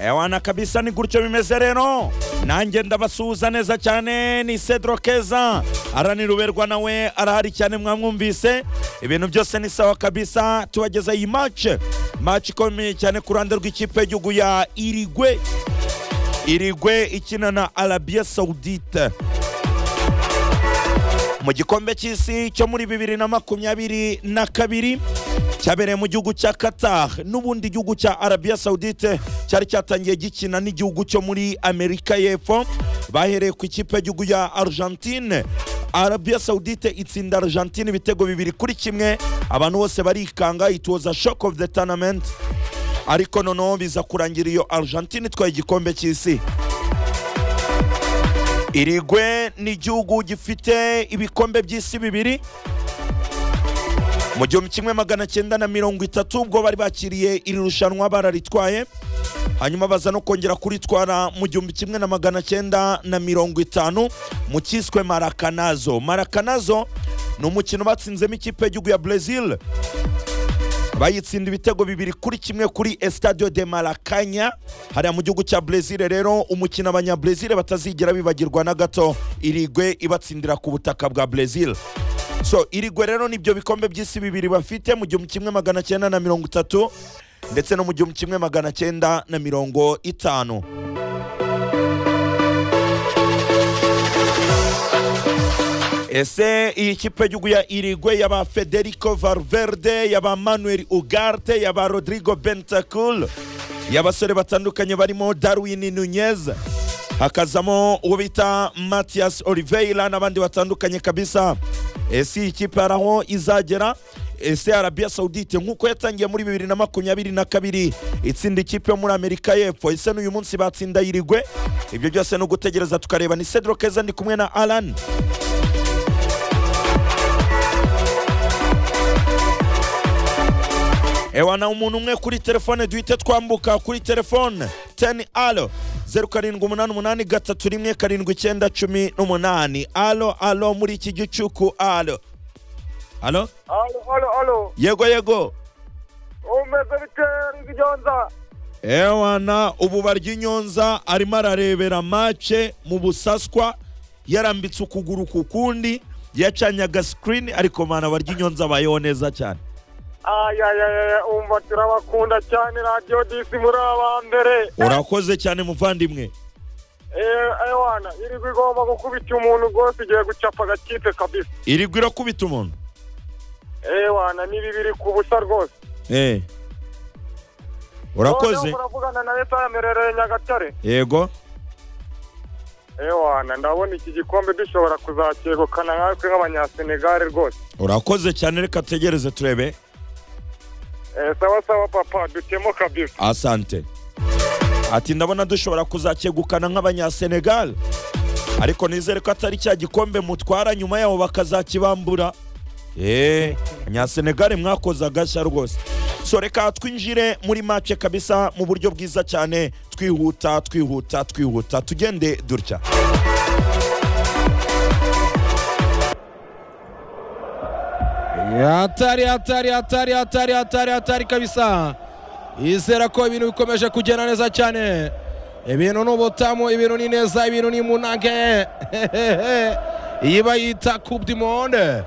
ewana kabisa ni gutyo bimeze rero nanjye ndabasuhuza neza cyane ni cedro keza araniruberwa nawe arahari cyane mwamwumvise ibintu byose ni sawa kabisa tubageza iyi mace mace ikomeye cyane ku ruhande rw'ikipe y'igihugu ya irigwe irigwe ikina na arabiya sawudite mu gikombe cy'isi cyo muri bibiri na makumyabiri na kabiri cyabereye mu gihugu cya qatar n'ubundi igihugu cya arabiya sawudite cyari cyatangiye gikina n'igihugu cyo muri amerika y'epfo bahereye ku ikipe y'igihugu ya argentine arabiya sawudite itsinda argentine ibitego bibiri kuri kimwe abantu bose barikanga it was a shock of the tournament ariko noneho biza kurangira iyo argentine itwaye igikombe cy'isi irigwe ni igihugu gifite ibikombe by'isi bibiri mu gihumbi kimwe magana cyenda na mirongo itatu ubwo bari bakiriye iri rushanwa bararitwaye hanyuma baza no kongera kuritwara mu gihumbi kimwe na magana cyenda na mirongo itanu mu cyiswe marakanazo marakanazo ni umukino batsinzemo ikipe y'igihugu ya brezil bayitsinda ibitego bibiri kuri kimwe kuri estadio de marakanya hariya mu gihugu cya brezil rero umukino abanyabrezil batazigera bibagirwa na gato irigwe ibatsindira ku butaka bwa brezil so irigwe rero nibyo bikombe by'isi bibiri bafite mu gihumbi kimwe magana cyenda na mirongo itatu ndetse no mu gihumbi kimwe magana cyenda na mirongo itanu ese iyi kipe y'igihugu ya irigwe yaba federico valverde yaba manuel ugarte yaba rodrigo bentacul y'abasore batandukanye barimo darwin nunez hakazamo uwo bita matias oliveira n'abandi batandukanye kabisa ese iyi kipe hari aho izagera ese arabiya sawudite nk'uko yatangiye muri bibiri na makumyabiri na kabiri itsinda ikipe yo muri amerika y'epfo ese n'uyu munsi batsinda yirigwe ibyo byose ni ugutegereza tukareba ni cedro keza ndi kumwe na alan ewana umuntu umwe kuri telefone duhite twambuka kuri telefone teni alo zeru karindwi umunani umunani gatatu rimwe karindwi icyenda cumi n'umunani alo alo muri iki gicuku alo alo Alo, alo, alo. yego yego Umeze bite Rwigyonza? ewana ubu barya inyonza arimo ararebera mace mu busaswa yarambitse ukuguru ku kundi yacanye agasikirini ariko mana barya inyonza abayeho neza cyane Ayayaya, umva turabakunda cyane Radio DC muri aba mbere. urakoze cyane muvandimwe Eh, ewana, irigwa igomba gukubita umuntu rwose igiye gucapa agakipe kabisa. irigwa irakubita umuntu Ewana, ni bibiri ku busa rwose. Eh. Noneho urakoze muravugana na Yesaya Merereye Nyagatare. yego Ewana, ndabona iki gikombe dushobora kuzakegukana nkatwe nk'abanyasenegare rwose. urakoze cyane reka tegereze turebe Eh, sawa sawa papa, dutemo kabisa. asante ati ndabona dushobora kuzakegukana nk'abanyasenegal ariko nizere ko atari cya gikombe mutwara nyuma yaho bakazakibambura eee abanyasenegale mwakoze agashya rwose so reka twinjire muri make kabisa mu buryo bwiza cyane twihuta twihuta twihuta tugende dutya hatari hatari hatari hatari hatari hatari kabisa yizera ko ibintu bikomeje kugenda neza cyane ibintu ni ubutamu ibintu ni neza ibintu ni munage iyi bayita coupe du monde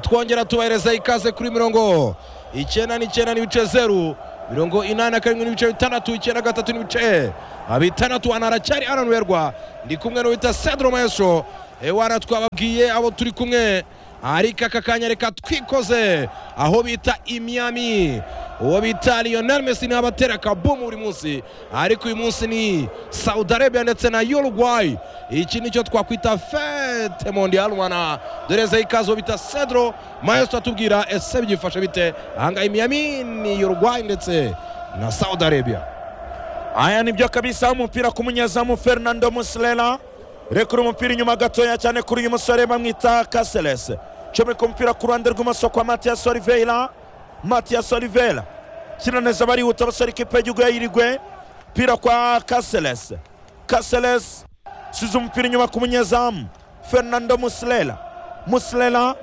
twongera tubahereza ikaze kuri mirongo icyenda n'icyenda n'ibice zeru mirongo inani na karindwi n'ibice bitandatu icyenda gatatu n'ibice bitandatu hano haracyari hananuberwa ndi kumwe n'uwita cedro maestro ewana twababwiye abo turi kumwe ariko aka kanya reka twikoze aho bita imyami uwo bita lionel messi niwe abatera akabumu buri munsi ariko uyu munsi ni saudi arabia ndetse na uruguay iki nicyo twakwita fete mondial mwana doreza ikaze uwo bita cedro maestro atubwira ese byifashe bite ahangaha imyami ni uruguay ndetse na saudi arabia aya nibyo kabisa umupira ku munyezamu fernando muslera rekura umupira inyuma gatoya cyane kuri uyu musore bamwita caseres comeka umupira ku ruhande rw'imoso kwa matias oliveira matias oliveira kina neza barihuta basore ikipe y'igihugu yayirigwe umupira kwa caseres caseres size umupira inyuma ku munyezamu fernando muslera muslera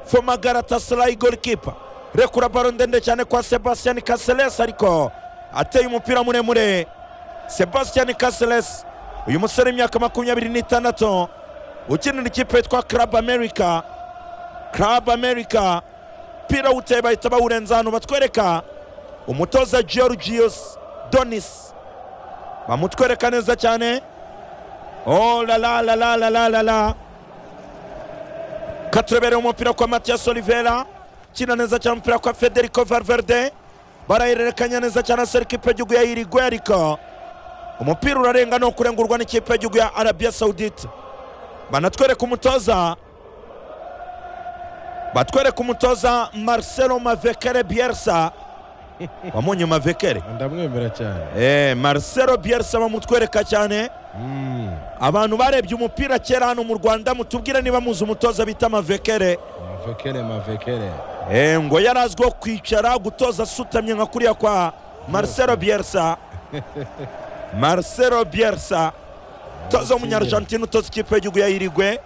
foma galatasaray golikipa rekura baro ndende cyane kwa sebastian caseres ariko ateye umupira muremure sebastian caseres uyu musore w'imyaka makumyabiri n'itandatu ukinira ikipe yitwa club america club america umupira wuteye bahita bawurenza ahantu batwereka umutoza georgius donis bamutwereka neza cyane oh la la la la la la la la katurebereye umupira kwa matias olivera kina neza cyane umupira kwa federico valverde barahererekanya neza cyane asera ikipe y'igihugu ya irigwe ariko umupira urarenga ni ukurengurwa n'ikipe y'igihugu ya arabia saudite banatwereka umutoza batwereka umutoza marcelo mavekere bielsa wamunye mavekere ndamwemera cyane Eh, marcelo bielsa bamutwereka cyane Mm, abantu barebye umupira kera hano mu rwanda mutubwire niba muzi umutoza bita mavekere mavekere mavekere Eh, ngo yari azwiho kwicara gutoza asutamye nka kuriya kwa marcelo bielsa marcelo bielsa utoza w'umunyargentine utoza ikipe y'igihugu ya irigwe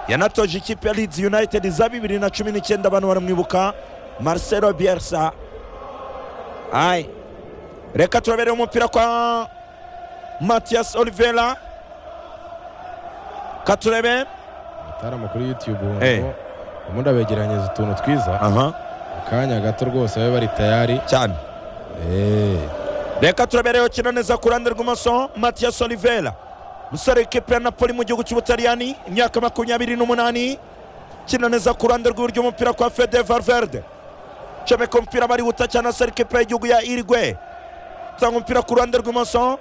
yanatoje ikipe ya leeds united za bibiri na cumi n'icyenda abantu baramwibuka marcelo bielsa ayi reka turabereye umupira kwa matias olivera katurebe atari kuri youtube Eh. ngo ubundi abegeranyiriza utuntu twiza aha akanya gato rwose babe bari tayari cyane Eh, reka turabereye ukina neza ku ruhande rw'imoso matias olivera umusore w'ikipe ya napoli mu gihugu cy'ubutaliyani imyaka makumyabiri n'umunani ukina neza ku ruhande rw'iburyo umupira kwa fede valverde comeka umupira barihuta cyane asara ikipe y'igihugu ya irigwe tanga umupira ku ruhande rw'imoso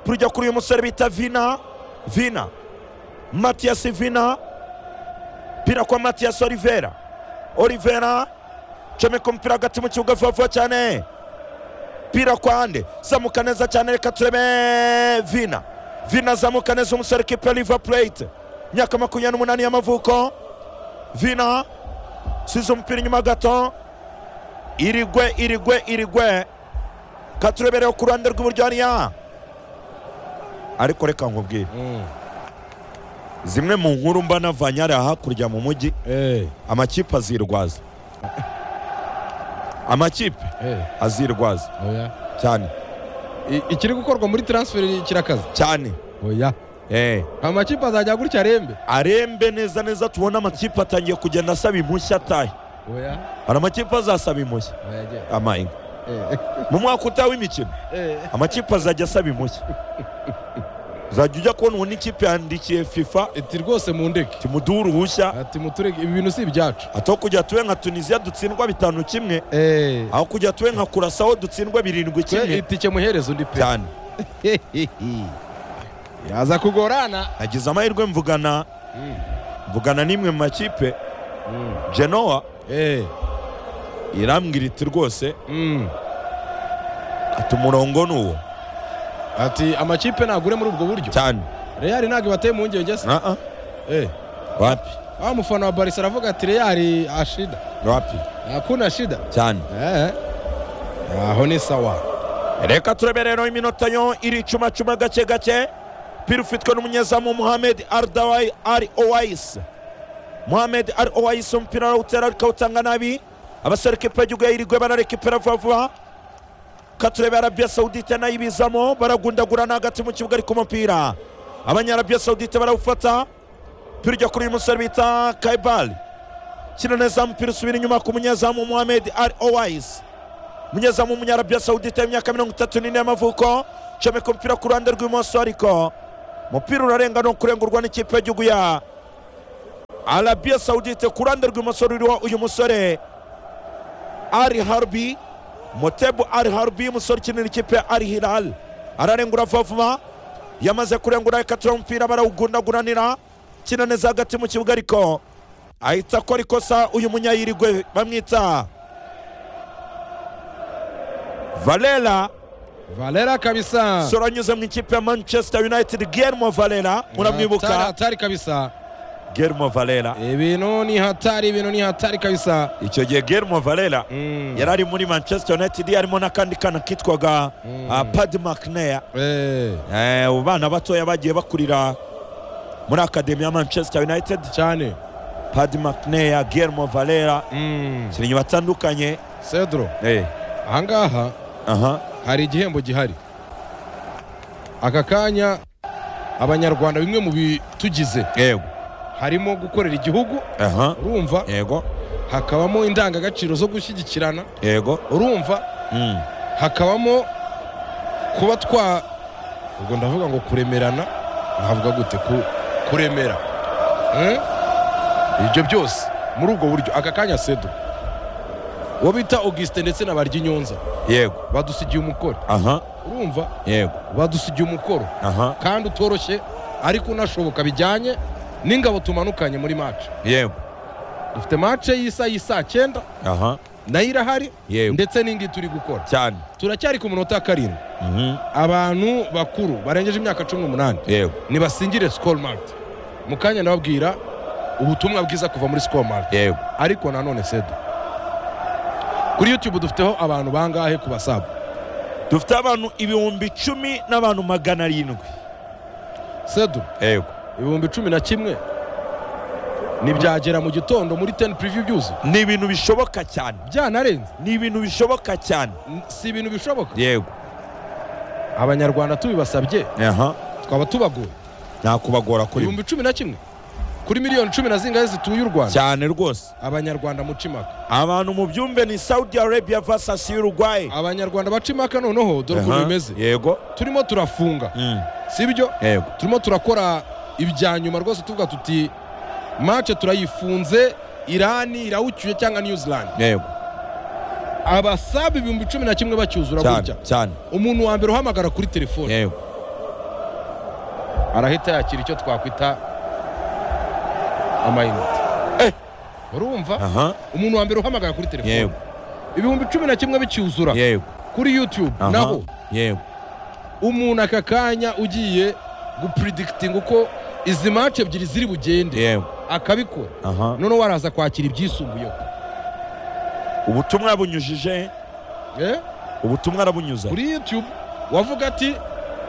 turujya kuri uyu musore bita vina vina matias vina umupira kwa matias olivera olivera comeka umupira hagati mu kibuga vuba vuba cyane umupira kwande zamuka neza cyane reka turebe vina vina zamuka neza umusore kipe ya river plate imyaka makumyabiri n'umunani y'amavuko vina size umupira inyuma gato irigwe irigwe irigwe katurebereho ku ruhande rw'iburyo hariya ariko reka nkubwire mm, zimwe mu nkuru mba navanye hariya hakurya mu mujyi eh, amakipe azirwaza amakipe eh, azirwaza oya. cyane I- ikiri gukorwa muri transfer kirakaze cyane oya eh. amakipe azajya gutya arembe arembe neza neza tubona amakipe atangiye kugenda asaba impushya atahe oya hari amakipe azasaba impushya oya genda. amahinga Eh, mu mwaka utaha w'imikino eh, amakipe azajya asaba impushya uzajya ujya kubona ubu n'ikipe yandikiye fifa ati rwose mu ndege timuduhe uruhushya ati muturege ibi bintu si ibyacu aho kujya tube nka tunisiya dutsindwa bitanu kimwe Eh, aho kujya tube nka kurasaho dutsindwa birindwi twe kimwe itike muhereza undi pe cyane yaza kugorana nagize amahirwe mvugana mvugana n'imwe mu makipe genoa Eh, irambwira iti rwose mm. ati umurongo ni uwo ati amakipe nagure muri ubwo buryo cyane real ntabwo ibateye impungenge se Ah, ah. Eh, wapi wa mufana wa barisa aravuga ati real ashida wapi hakuna shida cyane Eh, aho ni sawa reka turebe rero iminota yo iricumacuma gake gake pira ufitwe n'umunyezamu muhamed ardawai ari owais muhamed ari owais umupira arawutera ariko awutanga nabi abasore kipe y'igihugu ya irigwe bararekipera vuba vuba katurebe arabiya sawudite nayo ibizamo baragundagurana hagati mu kibuga ariko umupira abanyarabiya sawudite barawufata pira ujya kuri uyu musore bita kaibali kina neza umupira usubira inyuma ku munyezamu muhamed ari owais umunyezamu w'umunyarabia sawudite w'imyaka mirongo itatu n'ine y'amavuko comeka umupira ku ruhande rw'imoso ariko umupira urarenga ni ukurengurwa n'ikipe y'igihugu ya arabia sawudite ku ruhande rw'imoso ruriho uyu musore ari harbi motebu ari harbi umusore ukinira ikipe ya ari hilal ararengura vuba vuba yamaze kurengura ikatura umupira barawugundaguranira kina neza hagati mu kibuga ariko ahita akora ikosa uyu munyayirigwe bamwita valela valera kabisa sora anyuze mu ikipe ya manchester united guillermo valera Hatari- muramwibuka hatari kabisa guillermo valera ibintu ni hatari ibintu ni hatari kabisa icyo gihe guillermo valera Mm. yari ari muri manchester united harimo n'akandi kana kitwaga Mm. ah, pad mcnair Eh, Eh, abo bana batoya bagiye bakurira muri akademi ya manchester united cyane pad mcnair guillermo valera Mm. ikinnyi batandukanye cedro Eh, ahangaha aha hari igihembo gihari aka kanya abanyarwanda bimwe mu bitugize yego harimo gukorera igihugu aha urumva yego hakabamo indangagaciro zo gushyigikirana yego urumva Mm. hakabamo kuba twa ubwo ndavuga ngo kuremerana navuga gute ku- kuremera Mm? ibyo byose muri ubwo buryo aka kanya sedo uwo bita augustin ndetse na baryinyonza yego badusigiye umukoro aha urumva yego badusigiye umukoro aha kandi utoroshye ariko unashoboka bijyanye n'ingabo tumanukanye muri mace yego dufite mace y'isa y'isa cyenda aha nayo irahari yego ndetse n'indi turi gukora cyane turacyari ku munota wa karindwi Mhm. abantu bakuru barengeje imyaka cumi n'umunani yego nibasingire sikoromati mu kanya ndababwira ubutumwa bwiza kuva muri sikoromati yego ariko nanone sedo kuri yutube dufiteho abantu bangahe ku basabu dufite abantu ibihumbi icumi n'abantu magana arindwi sedo yego ibihumbi cumi na kimwe ntibyagera mu gitondo muri teni purivi byuzuye ni ibintu bishoboka cyane byanarenze ni ibintu bishoboka cyane N- si ibintu bishoboka yego abanyarwanda tubibasabye aha twaba tubagoye nta kubagora kuri mwe ibihumbi cumi na kimwe kuri miliyoni cumi na zingahe zituye u rwanda cyane rwose abanyarwanda muca impaka abantu mu byumbe ni saudi arabia versus uruguay abanyarwanda baca impaka noneho dore ukuntu Aha, bimeze yego turimo turafunga Mm. sibyo yego turimo turakora ibya nyuma rwose tuvuga tuti mace turayifunze irani irawucyuye cyangwa new zealand yego abasabe ibihumbi cumi na kimwe bacyuzura cyane gutya cyane umuntu wa mbere uhamagara kuri telefone yego arahita yakira icyo twakwita amayinite Eh. urumva aha umuntu wa mbere uhamagara kuri telefone yego ibihumbi cumi na kimwe bicyuzura yego kuri yutube aha naho yego umuntu aka kanya ugiye gupuridikitinga uko izi mace ebyiri ziri bugende yego akabikora aha noneho waraza kwakira ibyisumbuyeho ubutumwa bunyujije Eh? ubutumwa arabunyuze kuri yutube wavuga ati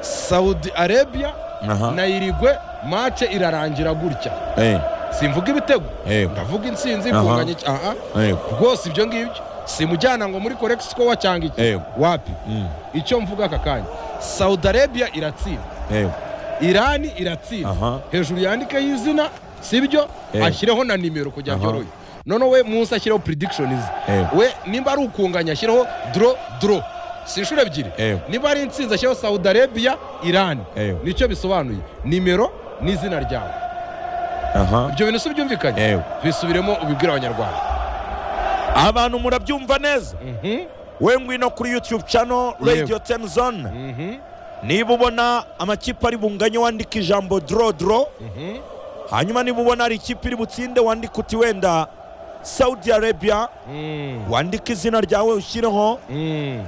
saudi arabia aha na irigwe mace irarangira gutya eh simvuga ibitego yego ndavuga insinzi Aha. kunganya iki- aha yego rwose ibyo ngibyo simujyana ngo muri korekisikowa cyanga iki Yego. wapi Mm. icyo mvuga aka kanya saudi arabia iratsinda yego irani iratsinda aha hejuru yandikeho izina sibyo Yego. ashyireho na nimero kugira ngo Aha. yorohe noneho we munsi ashyireho predictions Yego. we nimba ari ukunganya ashyireho dro dro si inshuro ebyiri Yego. niba ari insinzi ashyireho saudi arabia irani Yego. nicyo bisobanuye nimero n'izina ryawe aha ibyo bintu si byumvikanye Yego. bisubiremo ubibwira abanyarwanda abantu murabyumva neza Mhm, we ngwino kuri youtube channel radio 10 zone mhm, niba ubona amakipe ari bunganye wandika ijambo dro dro mhm. hanyuma niba ubona hari ikipe iri butsinde wandika uti wenda saudi arabia Mm, wandika izina ryawe ushyireho mm.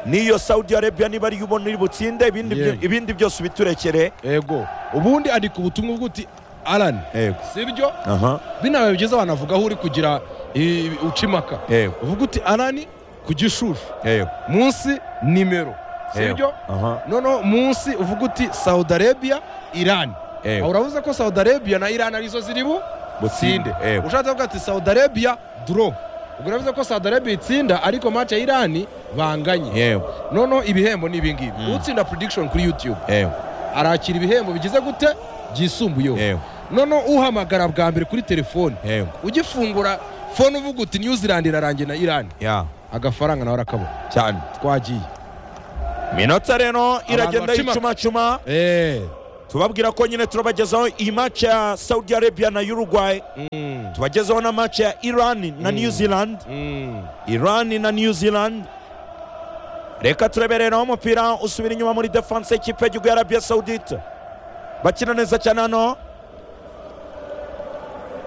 n'iyo saudi arabia niba ariyo ubona iri butsinde ibindi byo- Yego. ibindi byose ubiturekere ego ubundi andika ubutumwa bwo uti arani yego sibyo aha binabaye byiza abantu avuga aho uri kugira i- uca impaka yego uvuga uti arani ku gishushu yego munsi nimero yego sibyo aha noneho munsi uvuga uti saudi arabia irani aho yego uravuze ko saudi arabia na irani arizo ziri bu butsinde yego ushatse kuvuga ati saudi arabia dro ubwo uravuze ko saudi arabia itsinda ariko mace ya irani banganye yego noneho ibihembo ni ibingibi Mm. utsinda prediction kuri youtube yego arakira ibihembo bigize gute byisumbuyeho yego noneho uhamagara bwa mbere kuri telefoni yego ugifungura fone uvuga uti new zealand irarangiye na irani ya agafaranga nawe arakabona cyane twagiye minota rero iragenda bacima- yicumacuma Eh. tubabwira ko nyine turabagezaho iyi match ya saudi arabia na uruguay Mm. tubagezeho na match ya iran na Mm. new zealand Mm. iran na new zealand reka turebereraho umupira usubira inyuma muri defense y'ikipe y'igihugu ya arabia saudite bakina neza cyane hano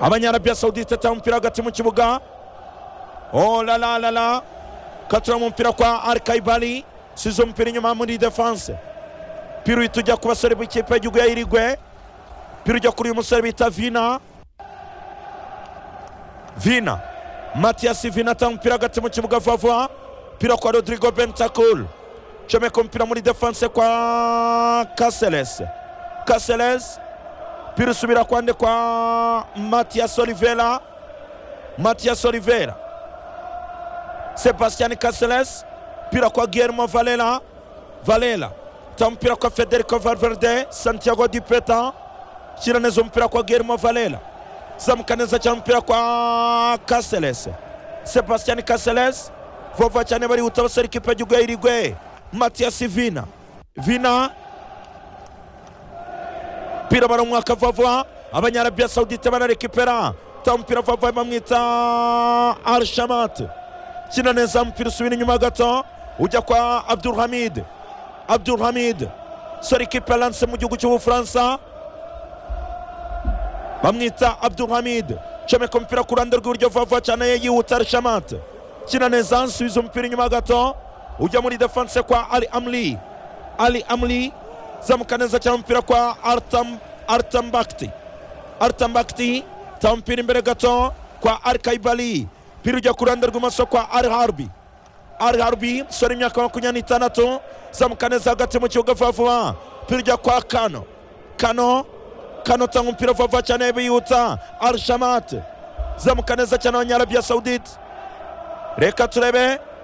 abanyarabia saudite atanga umupira hagati mu kibuga oh la la la la katura mu mupira kwa arkaibali subiza umupira inyuma muri defense pira uhita ujya ku basore b'ikipe y'igihugu ya irigwe pira ujya kuri uyu musore bita vina vina matiyasi vina atanga umupira hagati mu kibuga vuba vuba pira kwa rodrigo bentakul comeka umupira muri defense kwa kaseles kaseles pira usubira kwande kwa matiyasi olivera matiyasi olivera sebastian kaseles pira kwa guillermo valela valela ta mpira kwa federico valverde santiago dipeta shyira neza umupira kwa guillermo valera zamuka neza cyane umupira kwa caseles sebastian caseles vova cyane barihuta basara ikipe y'igihugu y'irigwe matiyasi vina vina mpira baramwaka vava abanyarabiya sawudite banarekipera ta umupira vava bamwita arshamat kina neza umupira usubira inyuma gato ujya kwa abdulhamid abdulhamid sora ikipe lanse mu gihugu cy'ubufaransa bamwita abdulhamid comeka umupira ku ruhande rw'iburyo vava cyane yihuta arshamat kina neza nsubiza umupira inyuma gato ujya muri defanse kwa ali amli ali amli zamuka neza cyane umupira kwa artam artambakti artambakti ta umupira imbere gato kwa arkaibali mpira ujya ku ruhande rw'imoso kwa ari harbi ari harbi sora imyaka makumyabiri n'itandatu zamuka neza hagati mu kibuga vuba vuba mpira ujya kwa kano kano kano tanga umupira vuba vuba cyane bihuta arshamat zamuka neza cyane abanyarabiya sawudite reka turebe